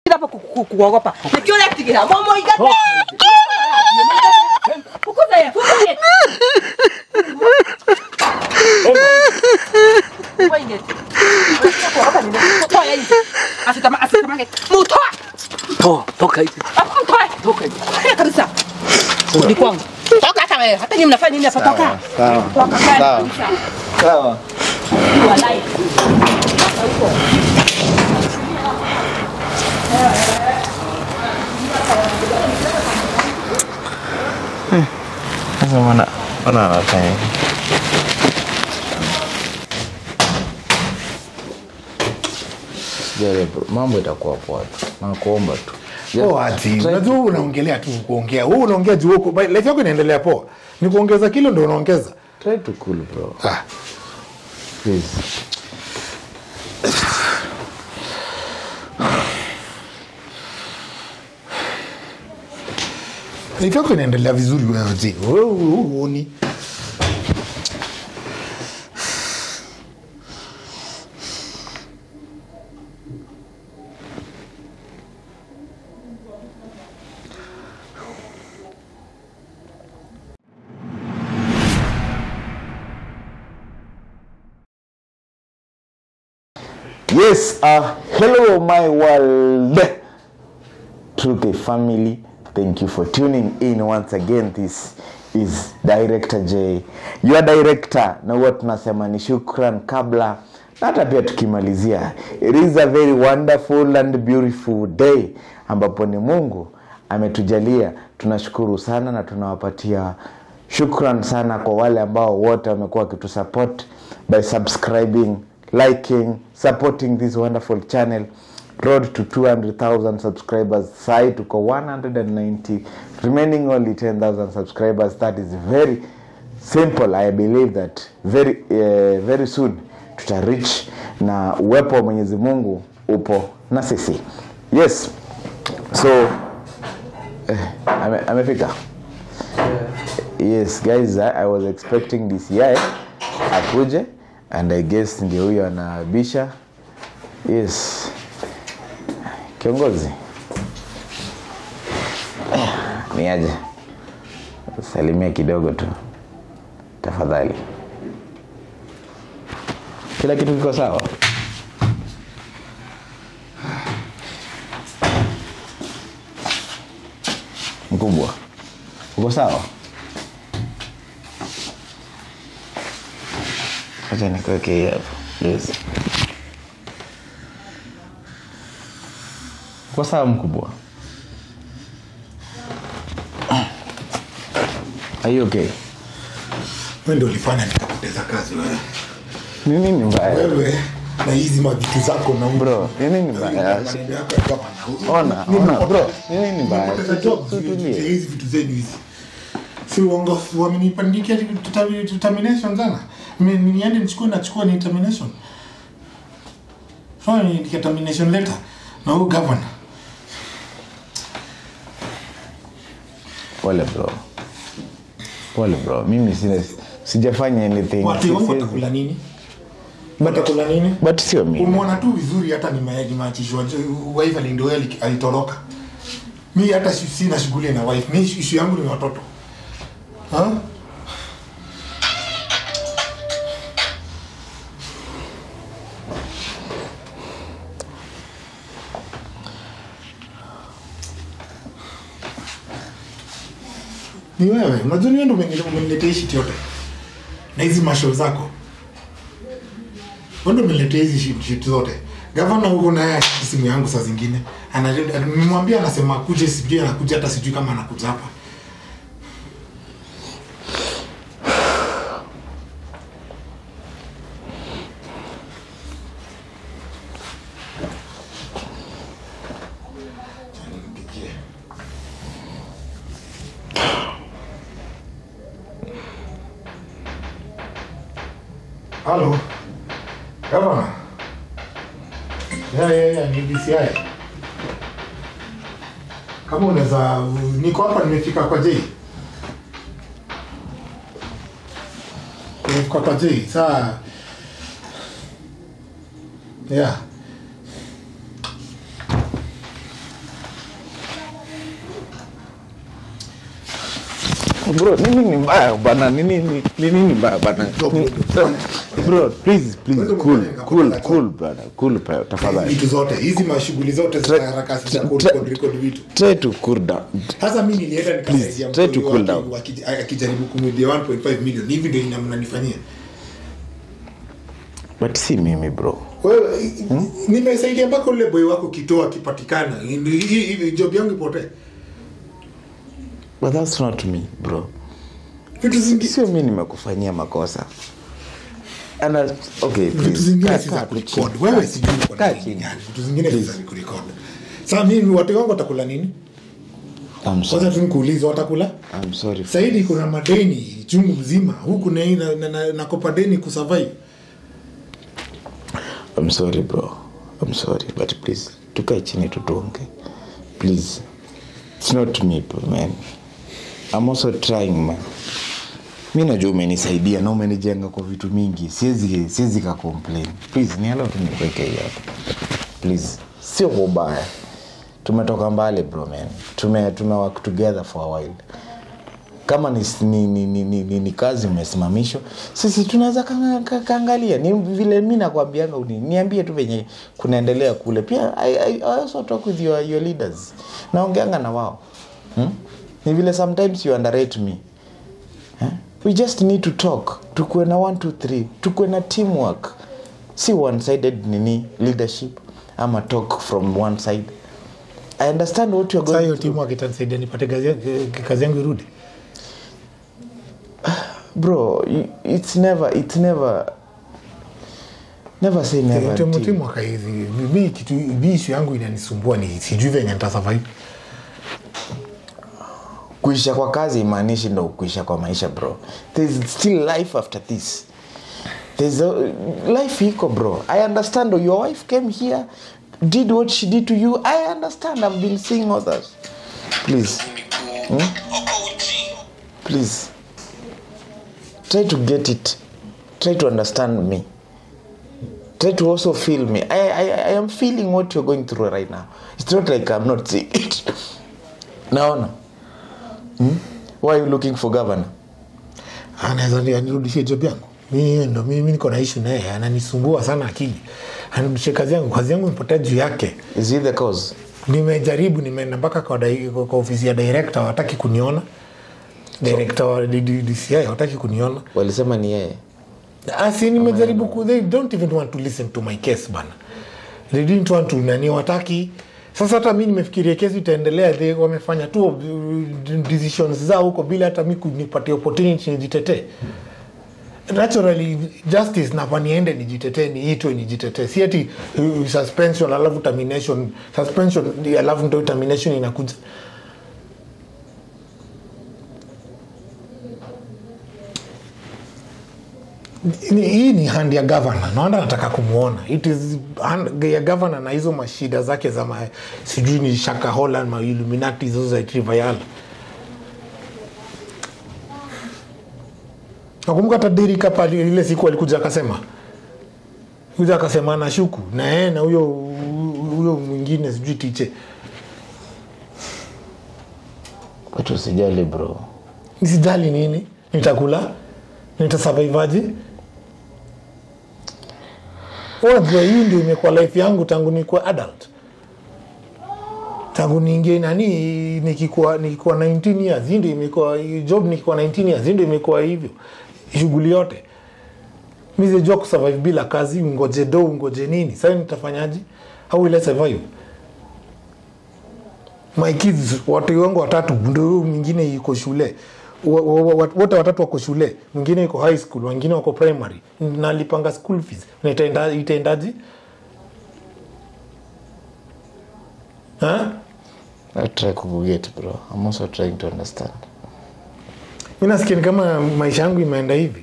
kila hapo ku- ku- kuogopa. Nikiona kigira momo igate. Fukuza yeye, fukuza yeye. Wewe ingeti. Kuogopa nini? Toa yeye nje. Asitama asitamange. Mutoa. Toa, toka hizi. Hapo mtoe. Toka hizi. Haya kabisa. Ni kwangu. Toka hata wewe. Hata nyinyi mnafanya nini hapa toka? Sawa. Toka Sawa. kabisa. Sawa. Walai. Sasa mbona mbona anafanya hivi? Sijali bro, mambo itakuwa poa tu. Nakuomba tu. Just Poa ati. try Unajua wewe unaongelea tu kuongea. Wewe unaongea juu huko. But Life yako inaendelea poa. Ni kuongeza kilo ndio unaongeza. Try to cool bro. Ah. Please. Life yako inaendelea vizuri wewe ati. Wewe huoni. Yes, uh, hello my world. Truke family, thank you for tuning in once again. This is Director J, your director, na huwa tunasema ni shukran kabla na hata pia tukimalizia. It is a very wonderful and beautiful day ambapo ni Mungu ametujalia. Tunashukuru sana na tunawapatia shukran sana kwa wale ambao wote wamekuwa wakitusupport by subscribing liking supporting this wonderful channel road to 200,000 subscribers sai tuko 190 remaining only 10,000 subscribers that is very simple i believe that very uh, very soon tuta reach na uwepo wa mwenyezi mungu upo na sisi yes so eh, ame, amefika yes guys I, i was expecting dci akuje and i guess ndio huyo anabisha yes kiongozi Eh, ni aje salimia kidogo tu tafadhali kila kitu kiko sawa mkubwa uko sawa acha nikuweke hii hapo yes. uko sawa mkubwa are you okay Wewe ndio ulifanya nikapoteza kazi wewe. ni nini mbaya Wewe na hizi mavitu zako na bro ni nini mbaya maneno yako ya gavana. Ona, Mimi ona, nimepoteza- bro, ni nini mbaya? nimepoteza Tutu- job juu ya tutulie. hizi vitu zenu hizi si uongo wamenipandikia tuta- determination sana Mi- niende nichukue nachukua ni determination so ni determination letter na huyu governor pole bro pole bro mimi sina sijafanya anything watu wangu Siwezi- watakula nini watakula nini but sio mimi umeona tu vizuri hata nime- nimeachishwa ju- wife alindoe alitoroka mi hata si- sina shughuli na wife mi ishu yangu ni watoto ha? ni wewe unajua ni wewe ndo umeni- umeniletea hii shit yote na hizi mashow zako wewe ndo umeniletea hizi shit, shit zote gavana huko naye simu yangu saa zingine Ana- nimemwambia anasema akuje sijui anakuja hata sijui kama anakuja hapa Acha nimpigie. Halo. Gavana. Ya ya ya ni DCI. Kama unaweza niko hapa nimefika kwa J. Nimefika kwa J. Saa Yeah. bro nini ni mbaya bana nini ni ni nini mbaya bana Ni- bro please please Wewe cool mwenyewe cool ngapata cool brother cool pa- tafadhali vitu zote hizi mashughuli zote za haraka za tra- record record vitu try to cool down hasa mi nilienda nikasaidia try to mtu cool waki- down. waki- akijaribu kumwidia 1.5 million hivi ndio ina- mnanifanyia but si mimi bro wewe nimesaidia mpaka ule boy wako kitoa akipatikana Hii- hii hii job yangu ipotee but that's not me bro vitu zingine sio mi nimekufanyia makosa And I- okay vitu please zingine kaa- si kaa za tu kurecord chini. wewe Kaa- sijui uko na kaa nini chini. yani vitu zingine si za kurecord sasa mimi watu wangu watakula nini I'm sorry. kwanza tu nikuulize watakula I'm sorry saidi kuna madeni chungu mzima huku na, na, na, na, nakopa deni kusurvive I'm sorry bro I'm sorry but please tukae chini tutuonge please it's not me man I'm also trying man mi najua umenisaidia na umenijenga kwa vitu mingi siwezi siwezi ka complain please niala tu nikuweke hii hapa please sio kwa ubaya tumetoka mbali bro man tume tume work together for a while kama ni, ni, ni, ni, ni, ni, ni kazi umesimamishwa sisi tunaweza kanga- ka- kaangalia ni vile mi nakwambianga uni- niambie tu venye kunaendelea kule pia I, I, I also talk with your, your leaders naongeanga na wao hmm? ni vile sometimes you underrate me eh? we just need to talk tukuwe na 1 2 3 tukuwe na teamwork si one sided nini leadership ama talk from one side i understand what you're saa going hiyo through. timu akitanisaidia nipate kazi ya- kazi yangu irudi bro you- it's never it's never never say never timu until- timu akaizi mi kitu mi issue yangu inanisumbua ni sijui venye nitasurvive kuisha kwa kazi imaanishi ndo kuisha kwa maisha bro there's still life after this there's a, life iko bro i understand your wife came here did what she did to you i understand i've been seeing others please hmm? please try to get it try to understand me try to also feel me I, I, I am feeling what you're going through right now it's not like i'm not seeing it naona hmm? why are you looking for governor anaweza ni- anirudishie job yangu mi ndo mimi niko na ishu naye ananisumbua sana akili anirudishie kazi yangu kazi yangu imepotea juu yake is he the cause nimejaribu nimeenda mpaka kwa, dai- kwa, kwa ofisi ya director wataki kuniona director wa D- D- DCI wataki kuniona walisema ni yeye asi nimejaribu ku, they don't even want to listen to my case bana they didn't want to nani wataki sasa hata mi nimefikiria kesi itaendelea they wamefanya tu uh, decisions zao huko bila hata mi kunipatia opportunity nijitetee naturally justice napa niende nijitetee niitwe nijitetee si ati uh, suspension alafu termination suspension alafu ndo termination inakuja Ni- hii ni hand ya gavana naona nataka kumwona it is hand ya gavana na hizo mashida zake za ma, sijui ni shaka holland ma illuminati hizo za trivayal nakumbuka hata Derrick hapa ali- ile siku alikuja akasema kuja akasema anashuku na yeye na huyo huyo mwingine sijui tiche but usijali bro nisijali nini nitakula nitasurvivaje unajua hii ndio imekuwa life yangu tangu nikuwa adult tangu niingie nani nikikuwa nikikuwa 19 years hii ndio imekuwa hii job nikikuwa 19 years hii ndio imekuwa hivyo shughuli yote mizejua kusurvive bila kazi ungoje do ungoje nini sasa nitafanyaje how will I survive my kids watu wangu watatu ndo huyu mwingine yuko shule Wa- wa- wa- wote watatu wako shule mwingine yuko high school wengine wako primary nalipanga school fees Na itaenda- itaendaje Ha? i try kukuget bro i'm also trying to understand mi nasikia ni kama maisha yangu imeenda hivi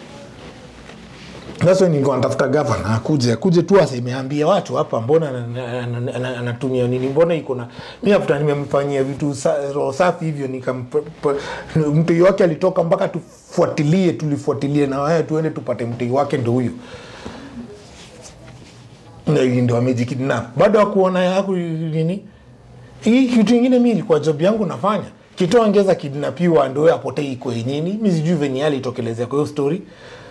That's why nilikuwa natafuta gavana akuje akuje tu asemeambia watu hapa mbona ana- ana- ana- anatumia nini mbona iko na mi after nimemfanyia vitu sa, roho safi hivyo nikamp- p- mtei wake alitoka mpaka tufuatilie tulifuatilie na waya tuende tupate mtei wake ndo huyo Na hii ndo amejikidnap bado akuona yaku nini hii kitu ingine mi ilikuwa job yangu nafanya kito angeza kidnapiwa ndo apotei kwenini mi sijui venye alitokelezea kwa hiyo story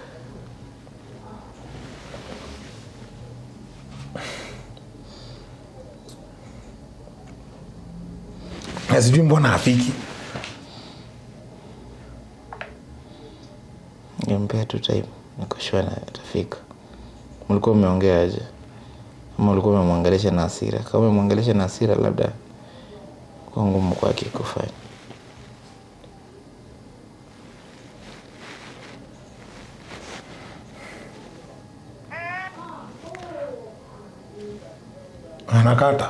na sijui mbona afiki nimpea tu time nikoshua na atafika mlikuwa umeongea aje ama ulikuwa umemwongelesha na hasira kama umemwongelesha na hasira labda kwa ngumu kwake kufanya anakata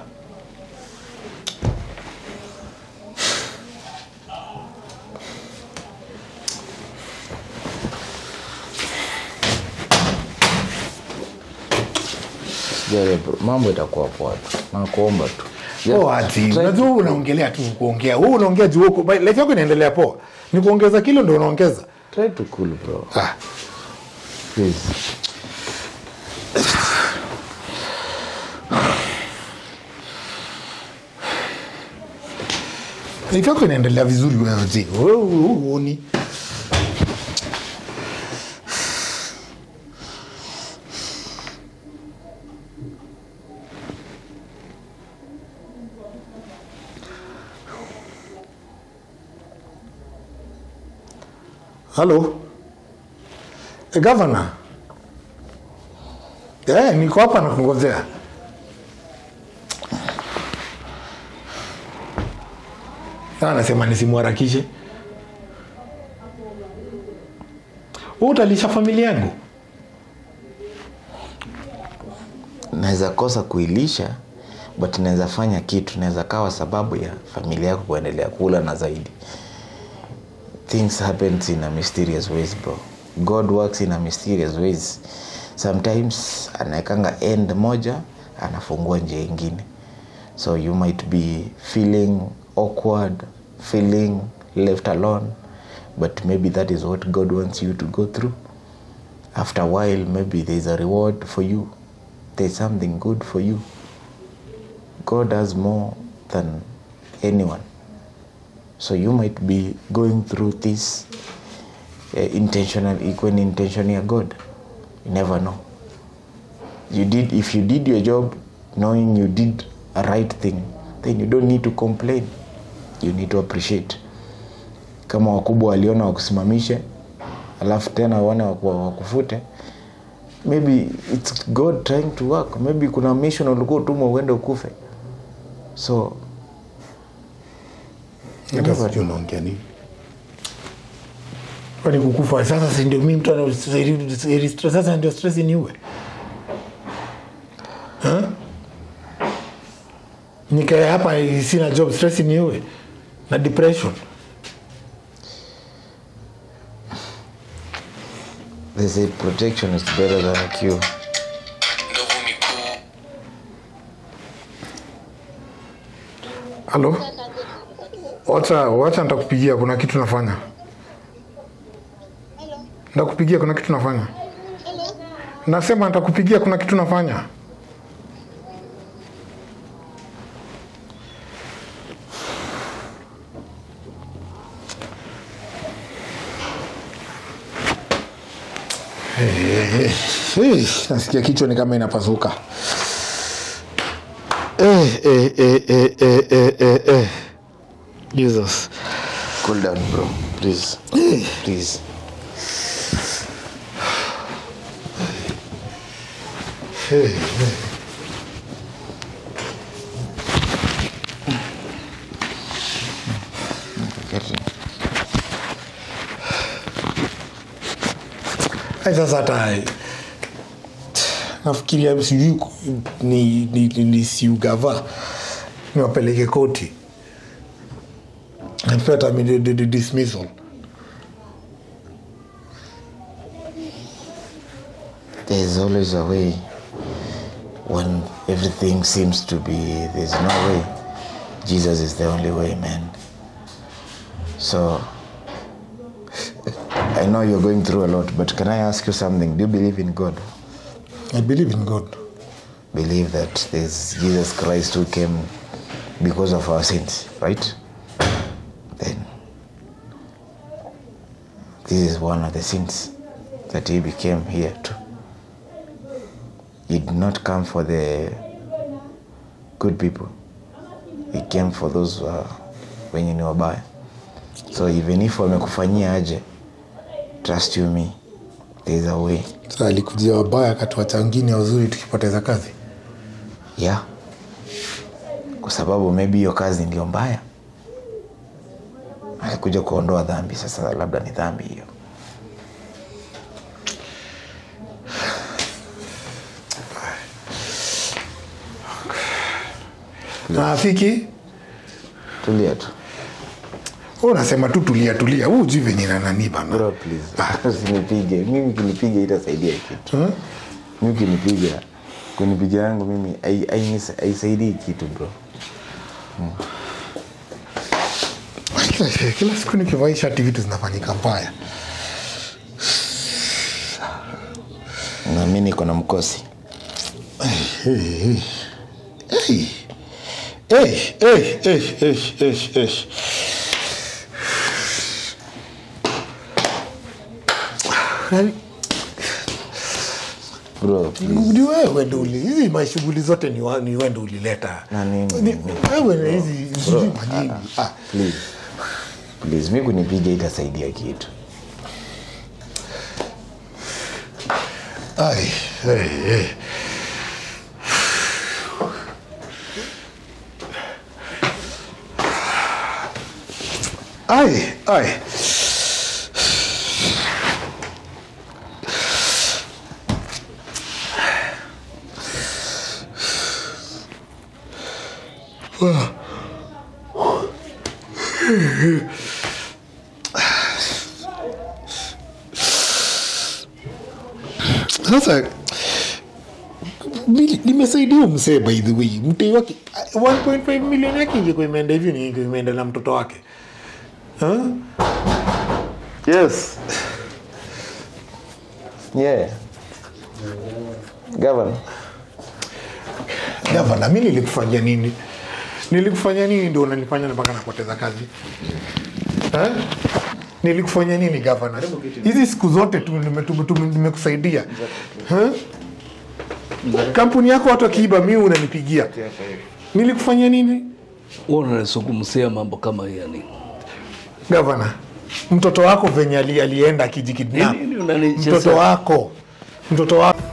Sijali bro, mambo itakuwa poa tu nakuomba tu Oh, ati Try unajua to- wewe unaongelea tu kuongea wewe unaongea juu huko By- life yako inaendelea poa ni kuongeza kilo ndio unaongeza try to cool bro ah. please life yako inaendelea vizuri wewe zi wewe huoni halo e, gavana eh, niko hapa nakungojea Sasa anasema nisimharakishe Wewe utalisha familia yangu naweza kosa kuilisha but naweza fanya kitu naweza kawa sababu ya familia yako kuendelea kula na zaidi things happens in a mysterious ways bro god works in a mysterious ways sometimes anaekanga end moja anafungua njia ingine so you might be feeling awkward feeling left alone but maybe that is what god wants you to go through after a while maybe there's a reward for you there's something good for you god has more than anyone so you might be going through this uh, intentional equal intention ya god you never know you did if you did your job knowing you did a right thing then you don't need to complain you need to appreciate kama wakubwa waliona wakusimamishe alafu tena wane waku- wakufute maybe its god trying to work maybe kuna mission ulikuwa utumwa uende ukufe so you hata never sijui unaongea nini kwani kukufa sasa si ndio mi mtu ana- sasa ndio stress niue Ha? nikae hapa sina job stress niue na depression they say protection is better than a cure halo wacha wacha nitakupigia kuna kitu nafanya nitakupigia kuna kitu nafanya nasema nitakupigia kuna kitu nafanya Eh, eh, nasikia kichwa ni kama inapasuka eh, eh, eh, eh, eh, eh, eh, eh. jesus cool down bro please please eh, eh. Get it. Ai, sasa hata nafikiria sijui ku- ni, ni, ni, ni siugava niwapeleke koti napata dismissal there's always a way when everything seems to be there's no way jesus is the only way man so i know you're going through a lot but can i ask you something do you believe in god i believe in god believe that there's jesus christ who came because of our sins right then this is one of the sins that he became here to he did not come for the good people he came for those uh, wenye ni wabaya so even if wamekufanyia aje trust you me there is a way Sasa alikujia wabaya akatuacha wengine wazuri tukipoteza kazi yeah kwa sababu maybe hiyo kazi ndio mbaya alikuja kuondoa dhambi sasa labda ni dhambi hiyo na afiki tulia tu wewe unasema tu tulia tulia huu jui venye na nani bana bro please usinipige mimi kinipiga itasaidia kitu Hmm? mimi kinipiga kunipiga yangu mimi hai- hainisa- haisaidii kitu bro kila, kila siku nikivaa hii shati vitu zinafanyika mbaya na mi niko na mkosi Hey, hey. Hey. Hey, hey, hey, hey, hey, hey. Yaani, bro please. ni wewe ndo uli hizi mashughuli zote ni, wa- ni wewe ndo ulileta Na nini? Ni- wewe na hizi sijui majini Ah, please please mi kunipiga itasaidia kitu ai, hey, hey. ai ai sasa mili- nimesaidia msee by the way mtei wake 1.5 milioni yake ingekuwa imeenda hivyo ni ingekuwa imeenda na mtoto wake huh? yes yeah gavana gavana mi nilikufanyia nini nilikufanyia nini ndio unanifanya mpaka napoteza kazi eh? nilikufanyia nini gavana hizi siku zote tu nime- tume- tume- nimekusaidia Eh? kampuni yako watu wakiiba mi unanipigia nilikufanyia nini Wewe unanizungumzia mambo kama hii yani. gavana mtoto wako venye ali, alienda akijikidnap Nini unanichezea? mtoto wako mtoto wako